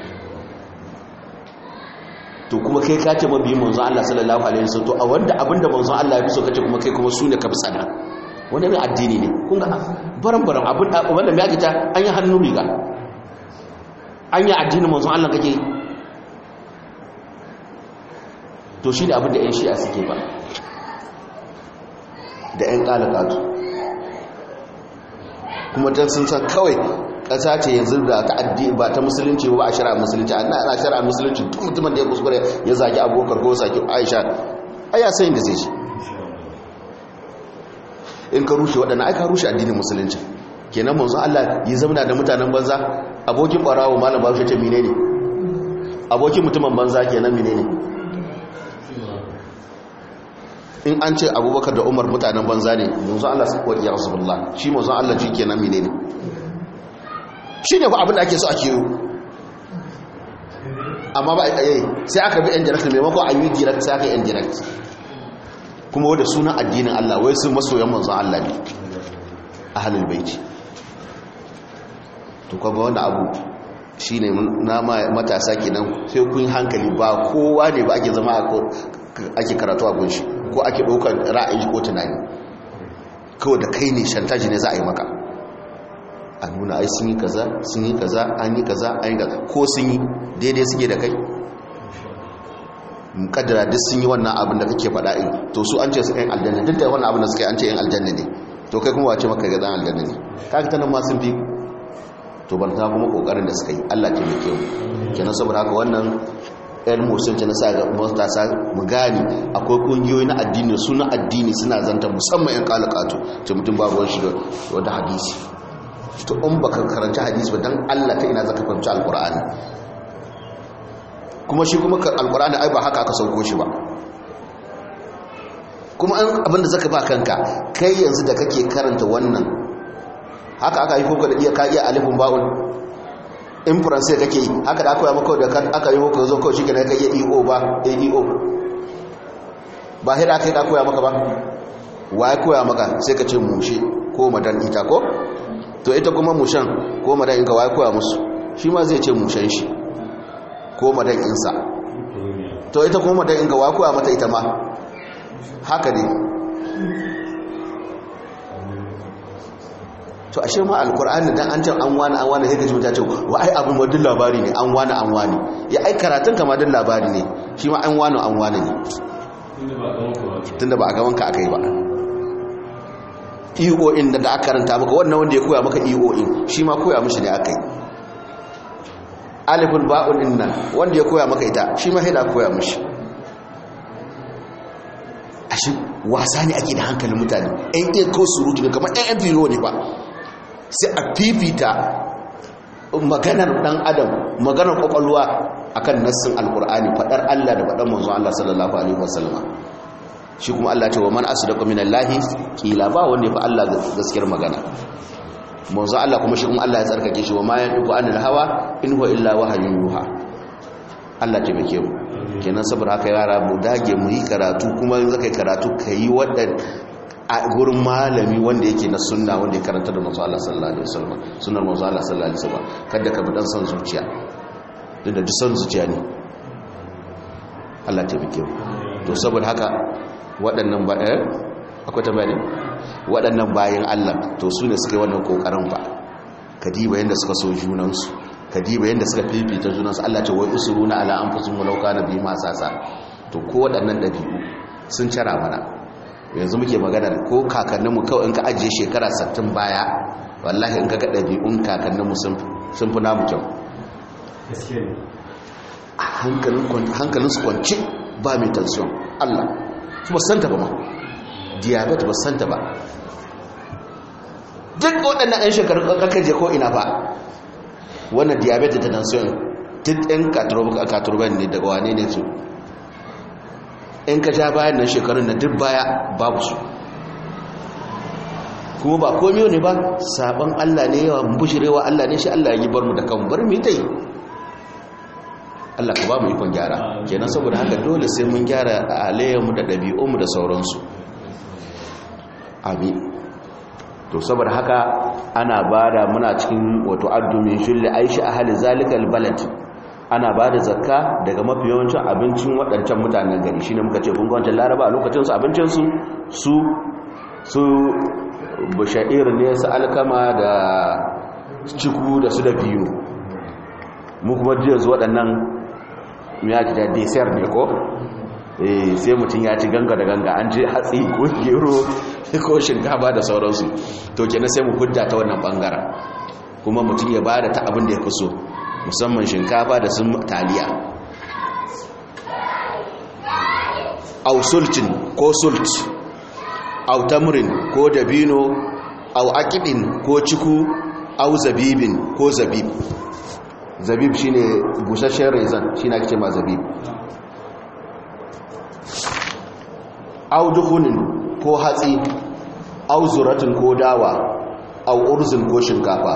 to kuma kai ka ce mabiyin manzon Allah sallallahu alaihi wasallam to a wanda abinda manzon Allah ya fi so kace kuma kai kuma sune ka fi tsana wanda ne addini ne kun ga baran baran abin wanda me ake ta an yi hannu riga an yi addinin manzon Allah kake to shi ne abinda 'yan shi'a suke ba da 'yan ƙalakatu kuma don sun san kawai ƙasa ce yanzu da ta addini ba ta musulunci ba a shara musulunci ana ana shara musulunci tun mutumin da ya kuskure ya zagi abokar ko zagi aisha a ya sayin da zai shi in ka rushe waɗanda ai ka rushe addinin musulunci kenan manzo Allah yi zamana da mutanen banza abokin barawo malam ba shi ce menene abokin mutumin banza kenan menene in an ce abubakar da umar mutanen banza ne manzo Allah su kuwa ya rasulullah shi manzo Allah shi kenan menene shi ne abin da ake so ake yi amma ba a yi sai aka bi yan direct maimakon an yi direct sai aka yi yan direct kuma wadda sunan addinin Allah wai sun masoyan manzo Allah ne a halin baiti to kuma wanda abu shi ne na matasa kenan sai kun hankali ba kowa ne ba ake zama ake karatu a gunshi ko ake ɗaukar ra'ayi ko tunani kawai da kai ne shantaji ne za a yi maka a nuna ai sun yi kaza sun yi kaza an yi kaza an yi kaza ko sun yi daidai suke da kai mukaddara duk sun yi wannan abin da kake faɗa in to su an ce su ɗan aljanna duk da wannan abin da suka yi an ce ɗan aljanna ne to kai kuma wace maka ga ɗan aljanna ne kaga ta nan ma sun fi to ban ta kuma kokarin da suka yi Allah ke mai kyau kenan saboda haka wannan ɗan musulunci na sa ga matasa mu gani akwai ƙungiyoyi na addini suna addini suna zanta musamman yan kalakatu ce mutum babu wani shi da wata hadisi to in baka karanci hadisi ba dan Allah ta ina zaka fahimci alqur'ani kuma shi kuma alqur'ani ai ba haka aka sauko shi ba kuma an abinda zaka ba kanka kai yanzu da kake karanta wannan haka aka yi koko da iya ka iya alifin ba'un in faransai kake yi haka da aka yi maka da aka yi maka zo kawai shi ka iya eo ba aeo ba hira aka yi da koya maka ba wa ya koya maka sai ka ce mushe ko madan ita ko to ita kuma mushen ko madan inka wa ya koya musu shi ma zai ce mushen shi ko madan insa to ita kuma madan inka wa ya koya mata ita ma haka ne to ashe ma alkur'ani dan an ce an wani an wani sai ka ji mutace wa ai abin wadin labari ne an wani an wani ya ai karatun kama din labari ne shi ma an wani an wani ne tunda ba a gaban ka akai ba iyo in da aka karanta maka wannan wanda ya koya maka iyo in shi ma koya mishi ne akai alifun ba'un din nan wanda ya koya maka ita shi ma hida koya mishi ashe wasa ne ake da hankalin mutane ɗan iya ko surutu ne kamar ɗan filo ne ba sai a fifita maganar ɗan adam maganar ƙwaƙwalwa a kan nassin alƙur'ani faɗar allah da faɗar manzo allah sallallahu alaihi wasallama shi kuma allah ce wa man asu da kwaminan lahi ƙila ba wanda ya fi allah gaskiyar magana manzo allah kuma shi kuma allah ya tsarkake shi wa ma ya ɗuku an hawa in huwa illa wahayin yuha allah taimake mu kenan saboda haka yara mu dage mu yi karatu kuma in zaka yi karatu ka yi waɗanda a gurin malami wanda yake na sunna wanda ya karanta da manzo Allah sallallahu alaihi wasallam sunnar manzo Allah sallallahu alaihi wasallam kada ka bi dan son zuciya duk da duk son zuciya ne Allah ta bike to saboda haka waɗannan ba eh akwai tambaya ne waɗannan bayan Allah to su ne suka yi wannan kokarin ba kadiba yanda suka so junansu kadiba yanda suka fifita junansu Allah ce wai usuruna ala anfusihim walau kana bihim asasa to ko waɗannan dabi'u sun cara mana yanzu muke magana ko kakanninmu kawai in ka ajiye shekara 60 baya wallahi in ka ga dabi'un kakanninmu sun sun fi namu kyau hankalin su kwanci ba mai tension Allah su ba santa ba ma diabetes ba santa ba duk waɗannan 'yan shekarun ƙarƙar ko ina ba wannan diabetes da tension duk 'yan katurban ne daga wane ne su in ka ja bayan nan shekarun na duk baya babu su kuma ba komiyo ne ba sabon Allah ne yawa bushirewa Allah ne shi Allah ya yi bar mu da kan bar mu dai Allah ka ba mu ikon gyara kenan saboda haka dole sai mun gyara alayyarmu da ɗabi'unmu da sauransu amin to saboda haka ana bada muna cikin wato addumin shulli aishi ahli zalikal balad ana bada zakka daga mafi yawancin abincin waɗancan mutanen gari shine muka ce kun ga wancan laraba a lokacin su abincin su su su bashair ne su alkama da ciku da su da biyu mu kuma yanzu waɗannan ya ci da desert ne ko eh sai mutum ya ci ganga da ganga an je hatsi ko gero ko shinkafa da sauransu to kenan sai mu hudda ta wannan bangaren kuma mutum ya bada ta abin da ya fi so musamman shinkafa da sun taliya au sultin ko sult au tamrin ko dabino au akidin ko ciku au zabibin ko zabib zabib shine busasshen rezan shine ake ma zabib au duhunin ko hatsi au zuratin ko dawa au urzin ko shinkafa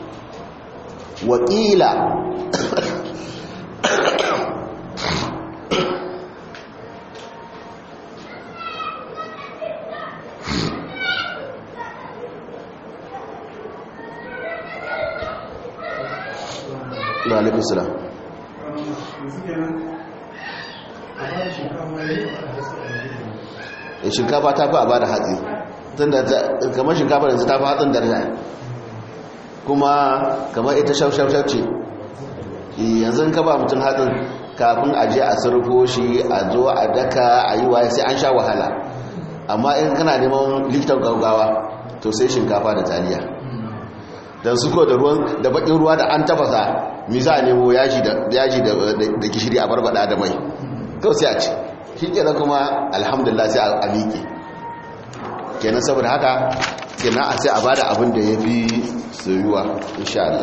wakila da alaikun sila shinkafa ta fi a ba da hatsi kamar shinkafa yanzu ta fi hatsin daraja kuma kamar ita shaushaushau ce yanzu ka ba mutum hatsin kafin a je a surfo shi a zo a daka a yi waye sai an sha wahala amma in kana neman likitan gaugawa to sai shinkafa da taliya don su ko da ruwan da bakin ruwa da an tafasa misa a nemo yaji da gishiri a barbada da mai kawai sai a ci shi kenan kuma alhamdulillah sai a miƙe kenan saboda haka kenan a sai a bada abin da ya fi soyuwa insha Allah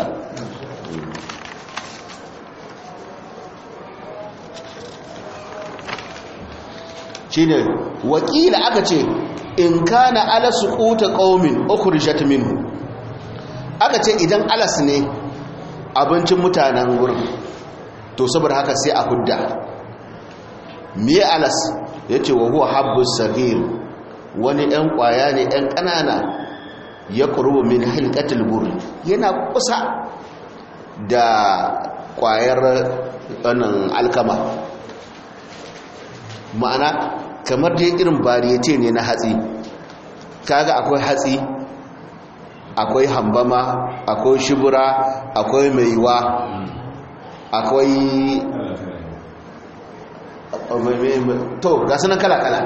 shine wakila aka ce in kana ala suquta qaumin ukhrijat minhu aka ce idan alas ne abincin mutanen wurin to saboda haka sai a hudda miye alas yace wa huwa habbus sagir wani ɗan ƙwaya ne ɗan ƙanana ya ƙurubu min hilkatul buri yana kusa da ƙwayar ɗanan alkama ma'ana kamar dai irin bariyete ne na hatsi kaga akwai hatsi akwai hambama akwai shibura akwai maiwa akwai to ga sunan kala-kala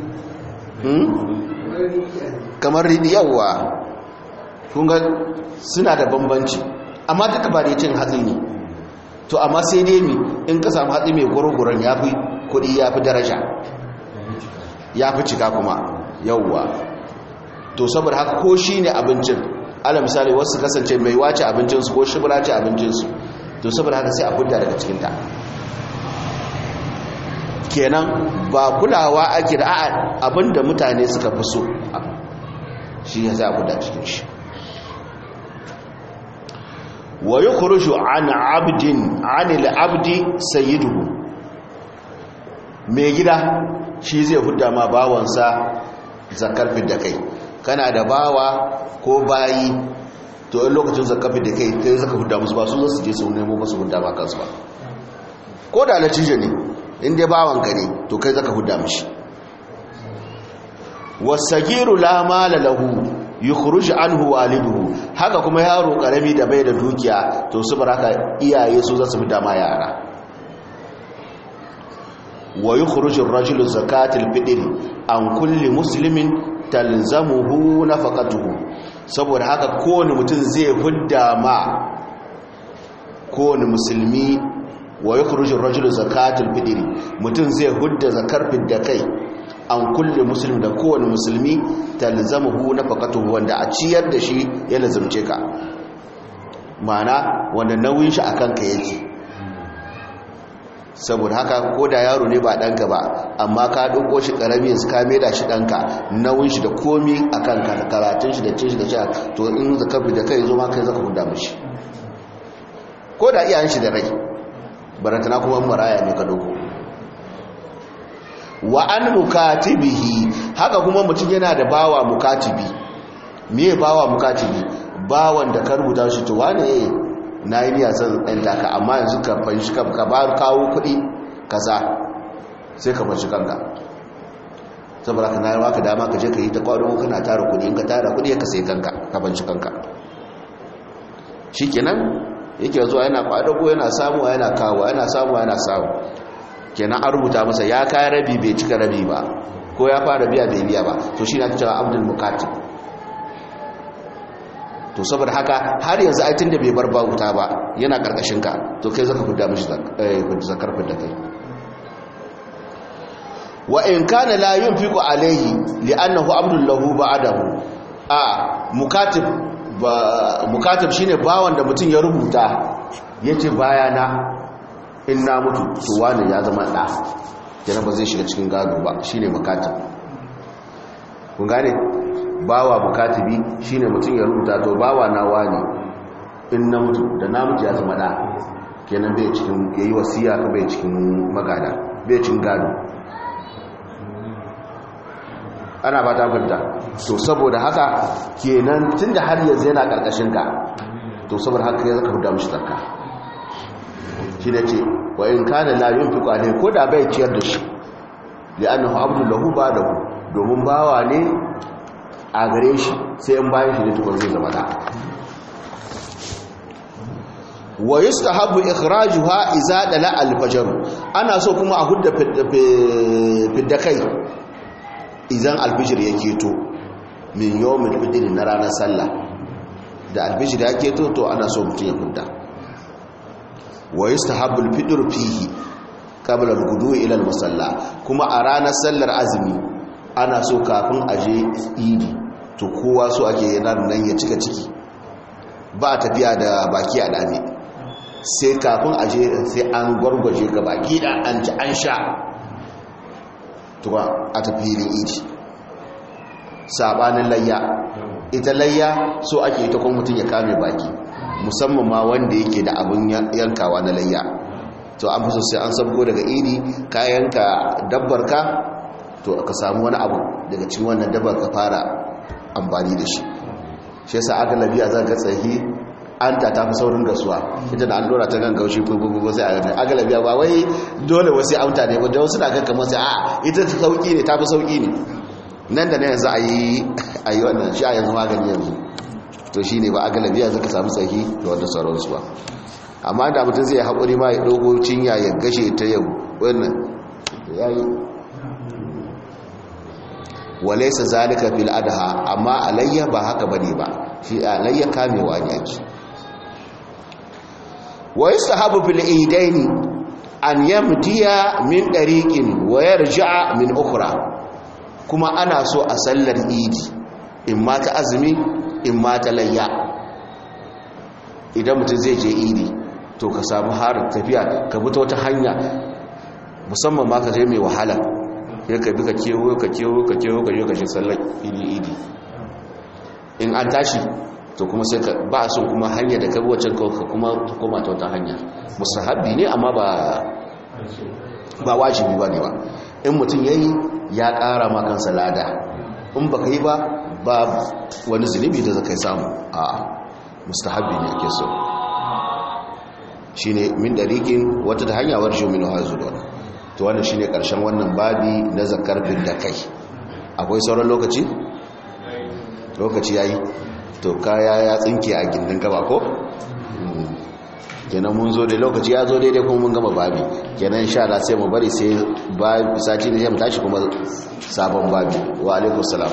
kamar riɗi yawwa kunga suna da bambanci amma duka ba da cin hatsi ne to amma sai dai mi in ka samu hatsi mai gurguran ya fi kudi ya fi daraja ya fi cika kuma yawwa to saboda haka ko shi ne abincin ala misali wasu kasance mai wace abincinsu ko shibira ce abincinsu to saboda haka sai a fudda daga cikinta kenan ba kulawa ake da a'a abinda mutane suka fi so shi ya za a fudda cikin shi wa yi kurushu an abdin anil abdi sayyiduhu mai gida shi zai hudda ma bawansa zakar da kai kana da bawa ko bayi to in lokacin zakar da kai kai zaka hudda musu ba su zo su je su nemo masu hudda ba kansu ba ko da latije ne in dai bawanka ne to kai zaka hudda mishi wasagiru la mala lahu yukhruj anhu waliduhu haka kuma yaro karami da bai da dukiya to su baraka iyaye su za su fi dama yara wa yukhruj ar-rajulu zakatul fitr an kulli muslimin talzamuhu nafaqatuhu saboda haka kowane mutum zai hudda ma kowane musulmi wa yukhruj ar-rajulu zakatul fitr mutum zai hudda zakar fidda kai an kulle musulmi da kowane musulmi talzamuhu nafaqatuhu wanda a ciyar da shi ya lazumce ka mana wanda nauyin shi akan ka yake saboda haka ko da yaro ne ba ɗanka ba amma ka ɗauko shi ƙarami yanzu ka da shi ɗanka nauyin shi da komi a kan karatun shi da cin shi da sha to in zaka bi da kai zo ma kai zaka huda mishi ko da iyayen shi da rai barantana kuma maraya ne ka ɗauko wa an mukatibihi haka kuma mutum yana da bawa mukatibi me bawa mukatibi bawan da ka rubuta shi to wane na yi niya son ɗan taka amma yanzu ka fanshi ka ba kawo kuɗi kaza sai ka fanshi kanka saboda ka na yi ka dama ka je ka yi ta kwado kana tara kuɗi in ka tara kuɗi ka sai kanka ka fanshi kanka shi kenan yake zuwa yana kwado ko yana samuwa yana kawo yana samuwa yana samu kenan an rubuta masa ya kaya rabi bai cika rabi ba ko ya fara biya bai biya ba to shi na cewa abdul mukatib to saboda haka har yanzu aitin da bai bar bauta ba yana karkashin ka to kai zaka fidda mishi zakar fidda kai wa in kana la yunfiqu alayhi li'annahu abdul lahu ba'dahu a mukatib ba mukatib shine bawan da mutum ya rubuta yace bayana in na mutu to wani ya zama da kenan ba zai shiga cikin gado ba shine mukatib kun gane bawa bukatibi shine mutum ya rubuta to bawa na wani in na mutu da na mutu ya zama da kenan bai cikin yayi wasiya ka bai cikin magada bai cikin gado ana ba ta fita to saboda haka kenan tunda har yanzu yana karkashin ka to saboda haka ya zaka huda mishi zakka shi ne ce wa in kana la yunfiqu alayhi ko da bai ciyar da shi li'annahu abdu lahu ba'dahu domin bawa ne a gare shi sai in bayan shi ne tukun zai zama da wa yustahabbu ikhrajuha idza dala al-fajr ana so kuma a hudda fidda kai idan al-fajr ya keto min yawmil fitr na ranar sallah da al-fajr ya keto to ana so mutum ya hudda wa yustahabbu al-fitr fihi qabla al-ghudu ila al-musalla kuma a ranar sallar azumi ana so kafin aje idi to kowa so ake yanar nan ya cika ciki ba a tafiya da baki a dame sai kafin aje sai an gwargwaje ga baki da an ci an sha tuwa a tafiyin idi sabanin layya ita layya so ake ita kuma mutum ya kame baki musamman ma wanda yake da abin yankawa na layya to an fi so sai an sabgo daga idi ka yanka dabbar ka to ka samu wani abu daga cikin wannan dabbar ka fara amfani da shi shi yasa aka labiya za ga tsahi an ta tafi saurin gasuwa ita da an dora ta gan gaushi fufufu sai a gani aka labiya ba wai dole wasu amta ne wajen wasu na gan kamar sai a ita ta sauki ne ta fi sauki ne nan da na yanzu a yi a yi wannan shi a yanzu magani yanzu to shi ne ba aka labiya zaka samu tsahi da wanda sauransu ba amma da mutum zai haƙuri ma ya dogo cinya ya gashe ta yau wannan ya yi walaisa zalika fil adha amma alayya ba haka bane ba shi alayya kamewa ne ake wa yastahabu fil idaini an yamdiya min dariqin wa yarji'a min ukhra kuma ana so a sallar idi in ma ta azumi in ma ta layya idan mutum zai je idi to ka samu harin tafiya ka bi ta wata hanya musamman ma ka je mai wahala ya ka bi ka kewo ka kewo ka kewo ka je ka shi sallar idi idi in an tashi to kuma sai ka ba son kuma hanya da kabi wacce ka kuma ta koma ta wata hanya musahabi ne amma ba ba wajibi ba ne ba in mutum ya yi ya ƙara ma kansa lada in ba ka yi ba ba wani zunubi da zaka samu a mustahabi ne ake so shi ne min dariƙin wata da hanya warjo min hazudon to wannan shine karshen wannan babi na zakar bin da kai akwai sauran lokaci lokaci yayi to kaya ya tsinke a gindin gaba ko kenan mun zo da lokaci ya zo daidai kuma mun gama babi kenan sha Allah sai mu bari sai babi sati ne mu tashi kuma sabon babi wa alaikum salam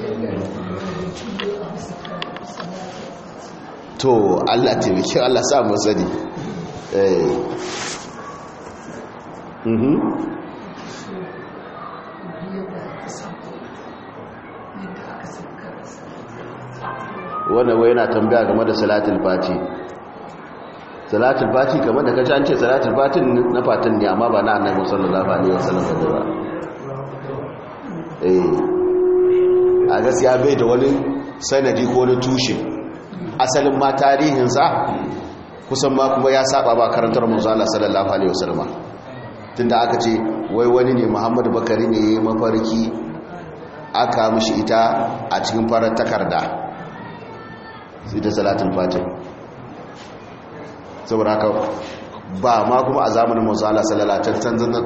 to Allah taimake Allah sa mu sani eh mhm wannan wai yana tambaya game da salatul fati salatul fati kamar da kaji an ce salatul fatin na fatin ne amma ba na annabi sallallahu alaihi wasallam ba eh a gaskiya bai da wani sanadi ko wani tushe asalin ma tarihinsa kusan ma kuma ya saba ba karantar manzo Allah sallallahu alaihi wasallam tunda aka ce wai wani ne Muhammadu Bakari ne mafarki aka mishi ita a cikin farar takarda ita salatul fatih saboda haka ba ma kuma a zamanin manzo Allah sallallahu alaihi wasallam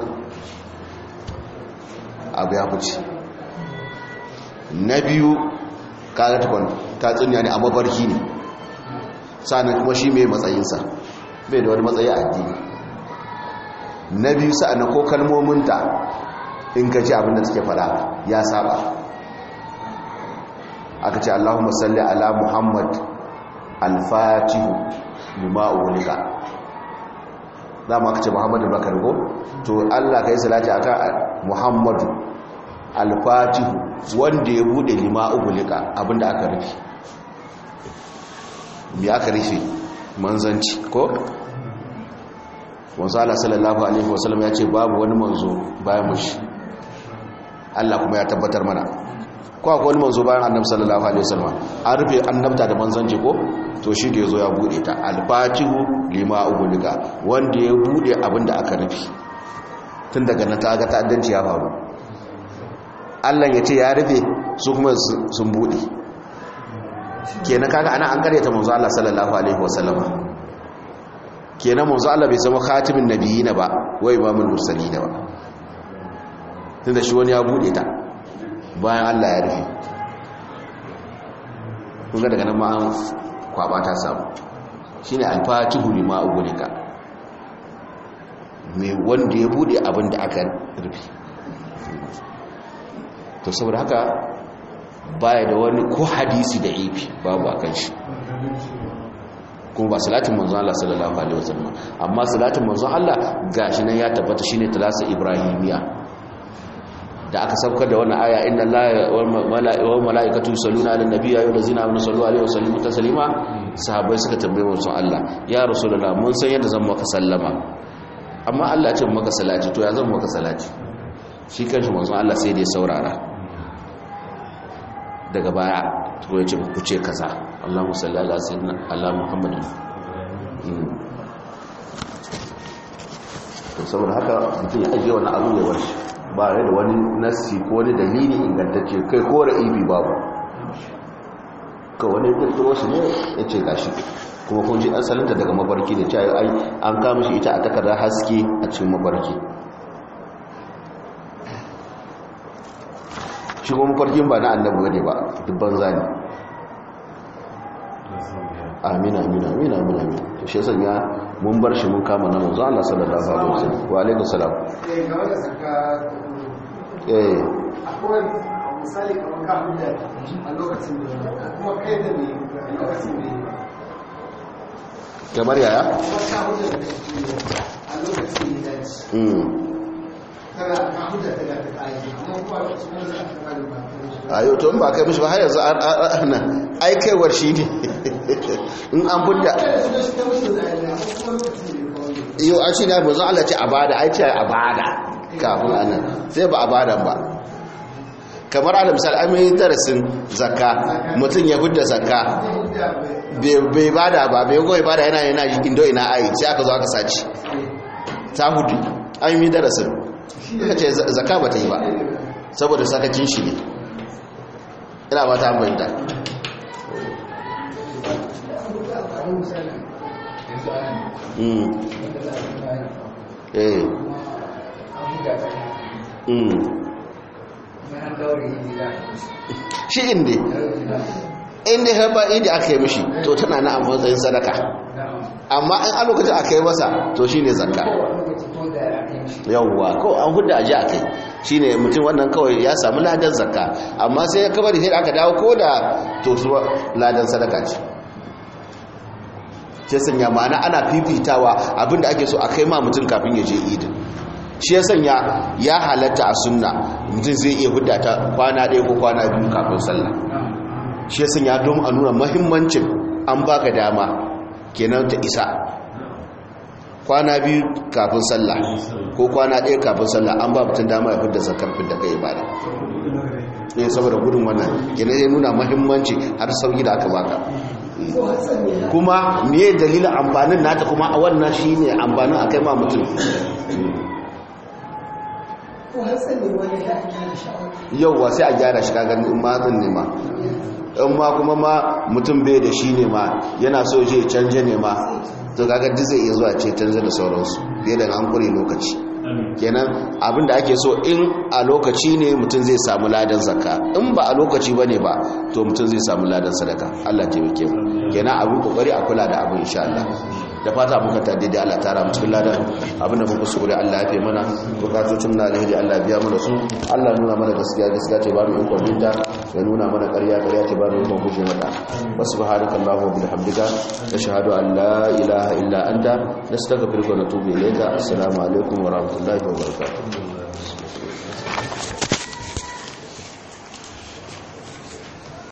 abu ya fice na biyu kaga tukun ta tsinya ne a mabarki ne sa'annan kuma shi mai matsayinsa bai da wani matsayi a addini na biyu sa'annan ko kalmominta in ka ji abinda suke fada ya saba aka ce Allahumma salli ala Muhammad al-fatihu lima ulika dama aka ce Muhammadu bakar ko to Allah kai salati akan Muhammadu al-fatihu wanda ya bude lima ulika abinda aka rufe me aka rufe manzanci ko wanzu Allah sallallahu alaihi wasallam ya ce babu wani manzo bayan mushi Allah kuma ya tabbatar mana ko akwai wani manzo bayan annabi sallallahu alaihi wasallam an rufe annabta da manzanci ko to shi da yazo ya bude ta al-fatihu lima ugulika wanda ya bude abinda aka rufe tun daga nan ta ga ta'addanci ya faru Allah ya ce ya rufe su kuma sun bude kenan kaga ana an karyata manzo Allah sallallahu alaihi wasallam kenan manzo Allah bai zama khatimin nabiyina ba wa imamul mursalin ba tunda shi wani ya bude ta bayan Allah ya rufe kuma daga nan ma an kwaba ta samu shine al-fatihu lima ugulika mai wanda ya bude abin da aka rufe to saboda haka baya da wani ko hadisi da ifi babu a kan shi kuma ba salatin manzon Allah sallallahu alaihi wasallam amma salatin manzon Allah gashi nan ya tabbata shine talasa ibrahimiya da aka saukar da wannan aya inna allaha wal malaikatu yusalluna ala nabiyyi ayyuhal ladzina amanu sallu alaihi wa sallimu taslima sahabbai suka tambaye manzon Allah ya rasulullah mun san yadda zan maka sallama amma Allah ya ce maka salati to ya zan maka salati shi kanshi manzon Allah sai da ya saurara daga baya to ya ce ku ce kaza Allahumma salli ala sayyidina ala Muhammadin to saboda haka mutum ya ajiye wani abu ya warshi ba da wani nassi ko wani dalili ingantacce kai ko ra'ibi babu ka wani kirkiro shi ne ya ce gashi kuma kun ji asalinta daga mafarki da cewa ai an kama shi ita a takardar haske a cikin mafarki shi kuma mafarkin ba na annabi ne ba dubban zani amina amina amina amina amina to shi yasa ya mun bar shi mun kama na manzo Allah sallallahu alaihi wasallam wa alaikum salam eh game da saka eh akwai misali kamar ka hujja a lokacin da kuma kai da ne a lokacin da kamar yaya kuma ka hujja da a lokacin da ya dace mm kana ka hujja da ga ta yi amma kuma a lokacin da za ka kare ba ayo to in ba kai mishi ba har yanzu an ana ai kaiwar shi ne in an fudda yau an shi ne manzo Allah ce abada ai ce abada kafin anan sai ba abadan ba kamar ala misal an yi darasin zakka mutum ya fudda zakka bai bada ba bai goyi bada yana yana indo ina ai sai aka zo aka saci ta hudu an yi darasin suka ce zakka ba ta yi ba saboda sakacin shi ne ina ba ta ambanta mm eh mm shi inda inda ya ba idi aka yi mishi to tana na a matsayin sadaka amma in a lokacin aka yi masa to shi ne zakka yawwa ko an hudu aji a kai shi ne mutum wannan kawai ya samu ladan zakka amma sai ya kabari sai aka dawo ko da to su ladan sadaka ce sai sanya ma'ana ana fifitawa abinda ake so a kai ma mutum kafin ya je idin shi ya sanya ya halatta a sunna mutum zai iya hudda ta kwana ɗaya ko kwana biyu kafin sallah shi ya sanya don a nuna mahimmancin an baka dama kenan ta isa kwana biyu kafin sallah ko kwana ɗaya kafin sallah an ba mutum dama ya fidda zakar fidda kai ibada ne saboda gudun wannan kenan ya nuna mahimmanci har sauki da aka baka kuma me dalilin amfanin nata kuma a wannan shi ne amfanin a kai ma mutum yauwa sai a gyara shi kagan in ma zan nema in ma kuma ma mutum bai da shi ne ma yana so je canje ne ma to kaga duk zai iya zuwa ce canje da sauransu bai da an kure lokaci kenan abin da ake so in a lokaci ne mutum zai samu ladan zakka in ba a lokaci ba ne ba to mutum zai samu ladan sadaka Allah taimake mu kenan abin kokari a kula da abin insha Allah da fata muka ta daidai Allah tara mu cikin ladan abin da muka sukuri Allah ya fi mana bukatocin na alheri Allah biya mana su Allah nuna mana gaskiya gaskiya ce ba mu ikon binta ya nuna mana ƙarya ƙarya ce ba mu ikon guje mata wa subhanaka allahumma wa bihamdika nashhadu an la ilaha illa anta nastaghfiruka wa natubu ilayka assalamu alaikum wa rahmatullahi wa barakatuh